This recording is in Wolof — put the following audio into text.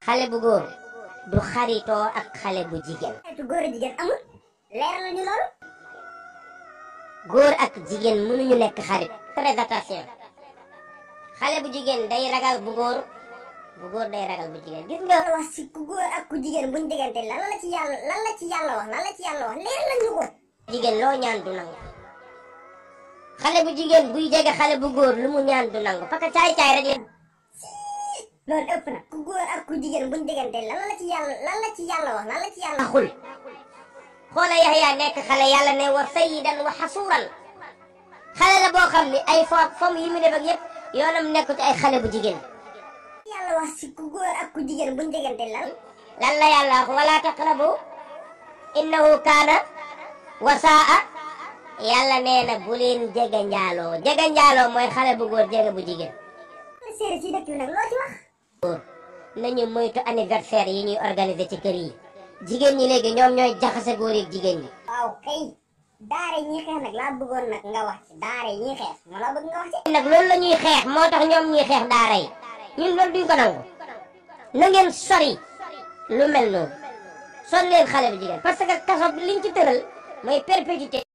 xale bu góor du xaritoo ak xale bu jigéen xeetu góor a jigéen amul leer la ñu loolu góor ak jigéen mënuñu nekk xarit très attention xale bu jigéen day ragal bu góor bu góor day ragal bu jigéen gis nga wax si ku góor ak ku jigéen buñ diggante lan la ci yàlla lan la ci yàlla wax lan la ci yàlla wax leer la ñu ko jigéen loo ñaan du nangu xale bu jigéen buy jege xale bu góor lu mu ñaan du nangu parce que caay-caay rek la loolu ëpp na ku góor ak ku jigéen buñ diggante lan la ci yàlla lan la ci yàlla wax lan la ci yàlla taxul xoola Yaxya nekk xale yàlla ne wa sayyidan wa xasuuran xale la boo xam ni ay fo fom yi mu def ak yëpp yoonam nekku ci ay xale bu jigéen yàlla wax si ku góor ak ku jigéen buñ diggante lan lan la yàlla wax wala taqrabu innahu kaana wasaa yàlla nee na bu leen jege njaaloo jege njaaloo mooy xale bu góor jege bu jigéen séeréer si dëkk bi nag loo ci wax góor nañu moytu anniversaire yi ñuy organiser ci kër yi jigéen ñi léegi ñoom ñooy jaxase góor yi jigéen ñi waaw kay daara yi ñuy xeex nag laa bëggoon nag nga wax ci daara yi ñuy xeex moo laa bëgg nga wax ci nag loolu la ñuy xeex moo tax ñoom ñuy xeex daara yi ñun loolu duñ ko nangu na ngeen sori lu mel noonu son leen xale bu jigéen parce que kaso bi liñ ci tëral mooy perpétuité